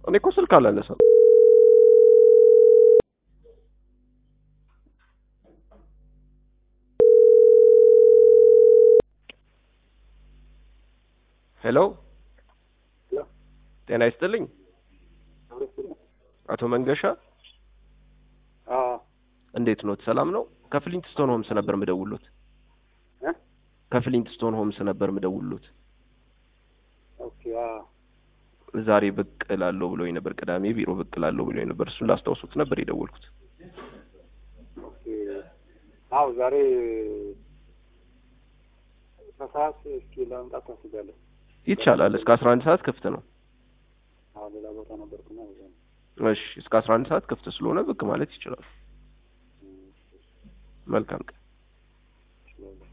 እኔ እኮ ስልክ አላነሳም። ሄሎ ጤና ይስጥልኝ አቶ መንገሻ እንዴት ኖት? ሰላም ነው? ከፍሊንት ስቶን ሆምስ ነበር ምደውሉት። ከፍሊንት ስቶን ሆምስ ነበር ምደውሉት። ኦኬ ዛሬ ብቅ እላለሁ ብሎኝ ነበር። ቅዳሜ ቢሮ ብቅ እላለሁ ብሎኝ ነበር። እሱን ላስታውሱት ነበር የደወልኩት። ኦኬ አዎ ዛሬ ከሰዓት እስኪ ለመምጣት ታስቢያለሁ። ይቻላል። እስከ አስራ አንድ ሰዓት ክፍት ነው። አዎ ሌላ ቦታ ነበርኩና በዛ ነው። እሺ፣ እስከ አስራ አንድ ሰዓት ክፍት ስለሆነ ብቅ ማለት ይችላል። መልካም ቀን። እችላለሁ።